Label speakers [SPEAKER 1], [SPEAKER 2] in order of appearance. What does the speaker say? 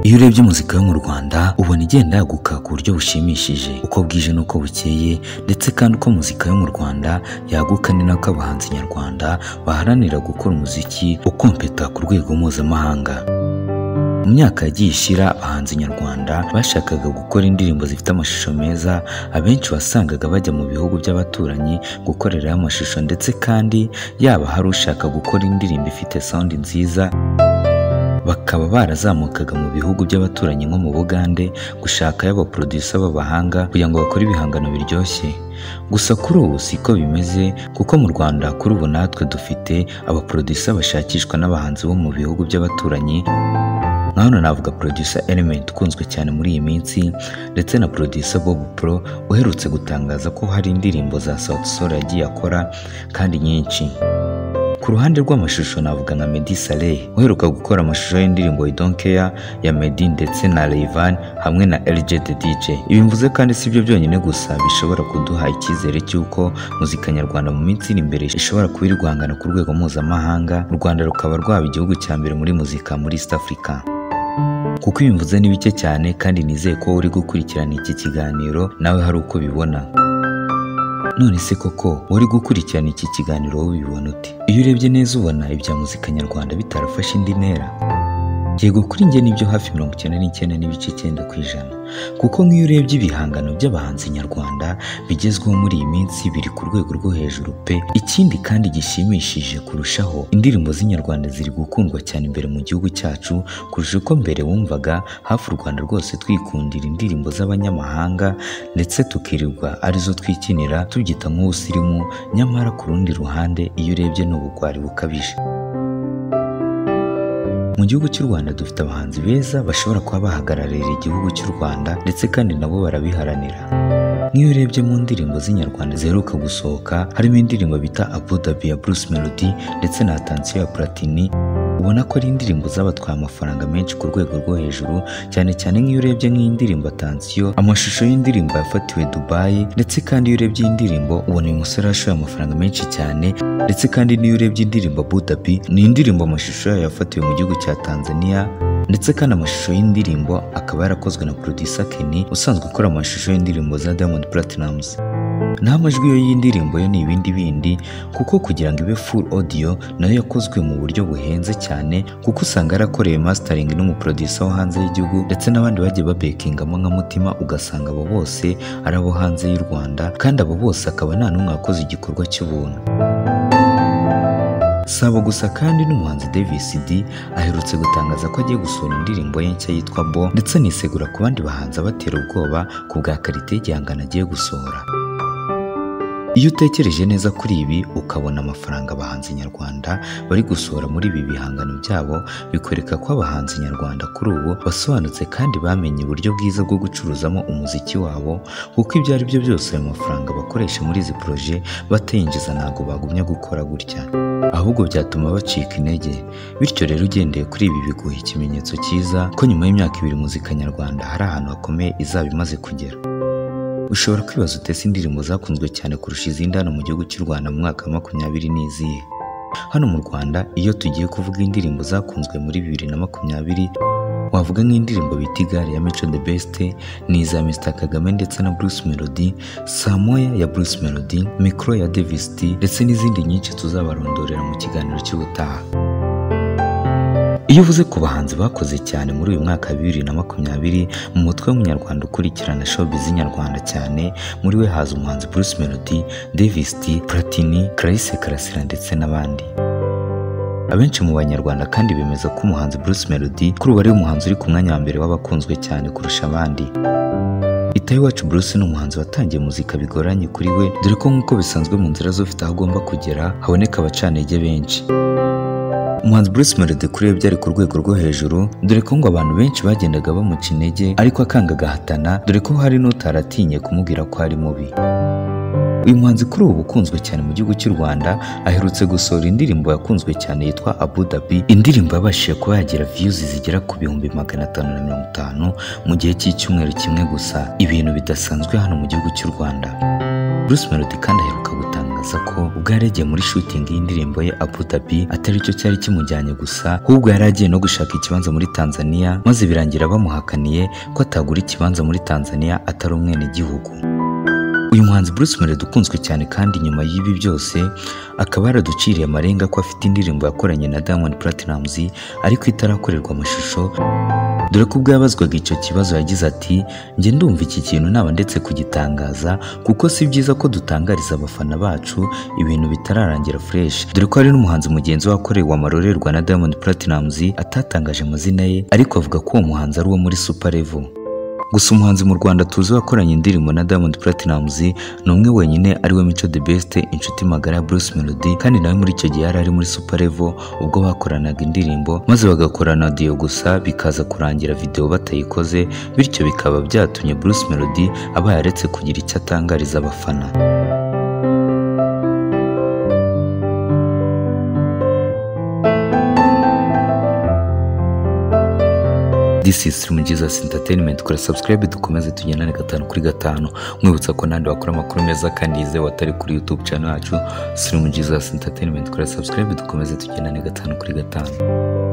[SPEAKER 1] Iyo urebye muzika yo mu Rwanda ubona igenda yaguka ku buryo bushimishije uko bwije n'uko bukeye ndetse kandi uko muzika yo mu Rwanda yaguka ni nako abahanzi nyarwanda baharanira gukora umuziki ukompeta ku rwego mpuzamahanga mu myaka yagiye ishira abahanzi nyarwanda bashakaga gukora indirimbo zifite amashusho meza abenshi wasangaga bajya mu bihugu by'abaturanyi gukorerayo amashusho ndetse kandi yaba hari ushaka gukora indirimbo ifite sound nziza bakaba barazamukaga mu bihugu by'abaturanyi nko mu Bugande gushakayo abaproducer b'abahanga kugira ngo bakore ibihangano biryoshye gusa kuri ubu siko bimeze kuko mu Rwanda kuri ubu natwe dufite abaproducer bashakishwa n'abahanzi bo mu bihugu by'abaturanyi nka hano navuga producer Element ukunzwe cyane muri iyi minsi ndetse na producer Bob Pro uherutse gutangaza ko hari indirimbo za Sauti Sol yagiye akora kandi nyinshi ku ruhande rw'amashusho navuga nka Meddy Saleh uheruka gukora amashusho y'indirimbo I Don't Care ya Meddy ndetse na Rayvan hamwe na LJ the DJ ibi mvuze kandi si byo byonyine gusa bishobora kuduha icyizere cy'uko muzika nyarwanda mu minsi iri imbere ishobora kuba iri guhangana ku rwego mpuzamahanga u Rwanda rukaba rwaba igihugu cya mbere muri muzika muri East Africa kuko ibi mvuze ni bike cyane kandi nizeye ko uri gukurikirana iki kiganiro nawe hari uko ubibona none se koko uri gukurikirana iki kiganiro wowe ubibona ute iyo urebye neza ubona ibya muzika nyarwanda bitarafashe indi ntera yego kuri njye nibyo hafi mirongo icyenda n'icyenda n'ibice icyenda ku ijana kuko nk'iyo urebye ibihangano by'abahanzi nyarwanda bigezweho muri iyi minsi biri ku rwego rwo hejuru pe ikindi kandi gishimishije kurushaho indirimbo z'inyarwanda ziri gukundwa cyane imbere mu gihugu cyacu kurusha uko mbere wumvaga hafi u Rwanda rwose twikundira indirimbo z'abanyamahanga ndetse tukirirwa arizo twikinira tubyita nk'ubusirimu nyamara ku rundi ruhande iyo urebye ni ubugwari bukabije mu gihugu cy'u Rwanda dufite abahanzi beza bashobora kuba bahagararira igihugu cy'u Rwanda ndetse kandi nabo barabiharanira nk'iyo urebye mu ndirimbo z'inyarwanda ziheruka gusohoka harimo indirimbo bita Abu Dhabi ya Bruce Melody ndetse na Attention ya Platini ubona ko ari indirimbo zabatwaye amafaranga menshi ku rwego rwo hejuru cyane cyane nk'iyo urebye nk'indirimbo Attention amashusho y'indirimbo yafatiwe Dubai ndetse kandi iyo urebye iyi ndirimbo ubona uyu musore yashoye amafaranga menshi cyane ndetse kandi n'iyo urebye indirimbo Abu Dhabi ni indirimbo amashusho yayo yafatiwe mu gihugu cya Tanzania ndetse kandi amashusho y'indirimbo akaba yarakozwe na producer Kenny usanzwe ukora amashusho y'indirimbo za Diamond Platnumz naho amajwi yo y'indirimbo yo ni ibindi bindi kuko kugira ngo ibe full audio nayo yakozwe mu buryo buhenze cyane kuko usanga yarakorewe mastering n'umuproducer wo hanze y'igihugu ndetse n'abandi bagiye babekingamo nka mutima ugasanga abo bose ari abo hanze y'u Rwanda kandi abo bose akaba nta n'umwe wakoze igikorwa cy'ubuntu Saba gusa kandi n'umuhanzi Davis D aherutse gutangaza ko agiye gusohora indirimbo ye nshya yitwa Bo ndetse anisegura ku bandi bahanzi abatera ubwoba ku bwa karite y'igihangano agiye gusohora iyo utekereje neza kuri ibi ukabona amafaranga abahanzi nyarwanda bari gusohora muri ibi bihangano byabo bikwereka ko abahanzi nyarwanda kuri ubu basobanutse kandi bamenye uburyo bwiza bwo gucuruzamo umuziki wabo kuko ibyo ari byo byose ayo mafaranga bakoresha muri izi poroje batayinjiza ntabwo bagumya gukora gutya ahubwo byatuma bacika intege bityo rero ugendeye kuri ibi biguha ikimenyetso cyiza ko nyuma y'imyaka ibiri muzika nyarwanda hari ahantu hakomeye izaba imaze kugera ushobora kwibaza utese indirimbo zakunzwe cyane kurusha izindi hano mu gihugu cy'u Rwanda mu mwaka wa makumyabiri n'izihe hano mu Rwanda iyo tugiye kuvuga indirimbo zakunzwe muri bibiri na makumyabiri wavuga nk'indirimbo bita igare ya Mico the Best ni iza Mr Kagame ndetse na Bruce Melody Samoya ya Bruce Melody Micro ya Davis D ndetse n'izindi nyinshi tuzabarondorera mu kiganiro cy'ubutaha iyo uvuze ku bahanzi bakoze cyane muri uyu mwaka wa bibiri na makumyabiri mu mutwe w'umunyarwanda ukurikirana showbiz nyarwanda cyane muri we haza umuhanzi Bruce Melody Davis D Platini Clarisse Karasira ndetse n'abandi abenshi mu banyarwanda kandi bemeza ko umuhanzi Bruce Melody kuri ubu ari umuhanzi uri ku mwanya wa mbere w'abakunzwe cyane kurusha abandi Itayo wacu Bruce ni umuhanzi watangiye muzika bigoranye kuri we dore ko nk'uko bisanzwe mu nzira z'ufite aho agomba kugera haboneka abacantege benshi umuhanzi Bruce Melody kuri we byari ku rwego rwo hejuru dore ko ngo abantu benshi bagendaga bamuca intege ariko akanga agahatana dore ko hari n'utaratinye kumubwira ko ari mubi uyu muhanzi kuri ubu ukunzwe cyane mu gihugu cy'u Rwanda aherutse gusohora indirimbo yakunzwe cyane yitwa Abu Dhabi indirimbo yabashije kuba yagira views zigera ku bihumbi magana atanu na mirongo itanu mu gihe cy'icyumweru kimwe gusa ibintu bidasanzwe hano mu gihugu cy'u Rwanda Bruce Melody kandi aheruka gutanga agaragaza ko ubwo yari yagiye muri shooting y'indirimbo ye Abu Dhabi atari cyo cyari kimujyanye gusa ahubwo yari agiye no gushaka ikibanza muri Tanzania maze birangira bamuhakaniye ko atagura ikibanza muri Tanzania atari umwenegihugu uyu muhanzi Bruce Melody ukunzwe cyane kandi nyuma y'ibi byose akaba yaraduciriye amarenga ko afite indirimbo yakoranye na Diamond Platnumz ariko itarakorerwa amashusho dore ko ubwo yabazwaga icyo kibazo yagize ati njye ndumva iki kintu naba ndetse kugitangaza kuko si byiza ko dutangariza abafana bacu ibintu bitararangira fresh dore ko hari n'umuhanzi mugenzi we wakorewe amarorerwa na Diamond Platnumz atatangaje amazina ye ariko avuga ko uwo muhanzi ari uwo muri Super Level gusa umuhanzi mu Rwanda tuzi wakoranye indirimbo na Diamond Platnumz ni umwe wenyine ari we Mico the Best inshuti magara ya Bruce Melody kandi nawe muri icyo gihe yari ari muri Super Level ubwo bakoranaga indirimbo maze bagakorana audio gusa bikaza kurangira video batayikoze bityo bikaba byatumye Bruce Melody aba yaretse kugira icyo atangariza abafana This is Stream Jesus Entertainment kora subscribe dukomeze tugendane gatanu kuri gatanu mwibutsa ko nandi wakora amakuru meza kandi yizewe atari kuri YouTube channel yacu Stream Jesus Entertainment kora subscribe dukomeze tugendane gatanu kuri gatanu